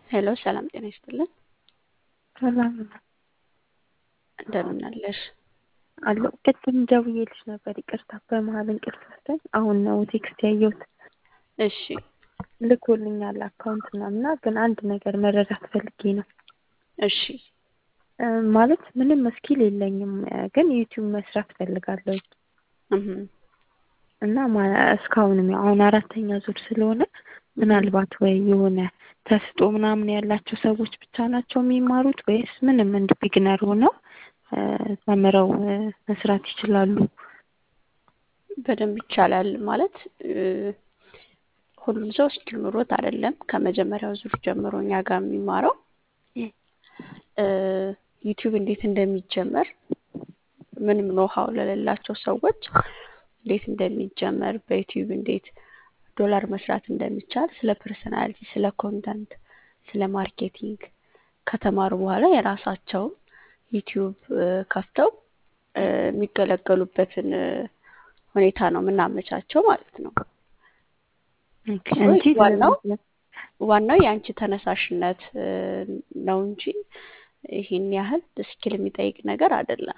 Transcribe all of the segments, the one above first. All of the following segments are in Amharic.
ሄሎ ሰላም ጤና ይስጥልን። ሰላም እንደምን አለሽ? አለሁ። ቅድም ደውዬልሽ ነበር፣ ይቅርታ በመሀል እንቅልፍ ወስደኝ፣ አሁን ነው ቴክስት ያየሁት። እሺ ልኮልኛል አካውንት ምናምና፣ ግን አንድ ነገር መረዳት ፈልጌ ነው። እሺ እ ማለት ምንም ስኪል የለኝም፣ ግን ዩቲዩብ መስራት ፈልጋለሁ እህ እና ማ- እስካሁንም ያው አሁን አራተኛ ዙር ስለሆነ ምናልባት ወይ የሆነ ተስጦ ምናምን ያላቸው ሰዎች ብቻ ናቸው የሚማሩት ወይስ ምንም እንደ ቢግነር ሆነው እ ተምረው እ መስራት ይችላሉ? በደንብ ይቻላል ማለት እ ሁሉም ሰው ስኪል ኑሮት አይደለም ከመጀመሪያው ዙር ጀምሮ እኛ ጋር የሚማረው እ ዩቲዩብ እንዴት እንደሚጀመር ምንም ኖሃው ለሌላቸው ሰዎች እንዴት እንደሚጀመር በዩቲዩብ እንዴት ዶላር መስራት እንደሚቻል ስለ ፐርሰናሊቲ፣ ስለ ኮንተንት፣ ስለ ማርኬቲንግ ከተማሩ በኋላ የራሳቸውን ዩቲዩብ እ ከፍተው እ የሚገለገሉበትን እ ሁኔታ ነው የምናመቻቸው ማለት ነው። ኦኬ፣ ሶ እንጂ ዋናው ዋናው የአንቺ ተነሳሽነት እ ነው እንጂ ይህን ያህል ስኪል የሚጠይቅ ነገር አይደለም።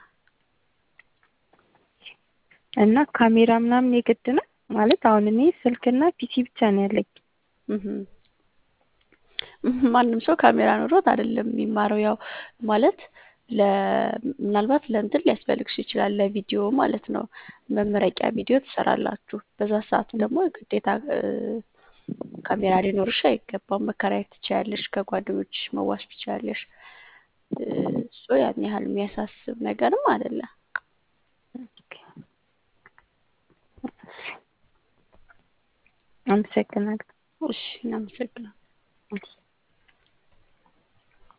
እና ካሜራ ምናምን የግድ ነው ማለት አሁን እኔ ስልክና ፒሲ ብቻ ነው ያለኝ። እህ ማንም ሰው ካሜራ ኖሮት አይደለም የሚማረው። ያው ማለት ለ ምናልባት ለእንትን ሊያስፈልግሽ ይችላል ለቪዲዮ ማለት ነው። መመረቂያ ቪዲዮ ትሰራላችሁ። በዛ ሰዓት ደግሞ ግዴታ እ ካሜራ ሊኖርሽ አይገባም። መከራየት ትችያለሽ፣ ከጓደኞችሽ መዋስ ትችያለሽ። እ ሶ ያን ያህል የሚያሳስብ ነገርም አይደለም። አመሰግናለሁ። እሺ እናመሰግናለን።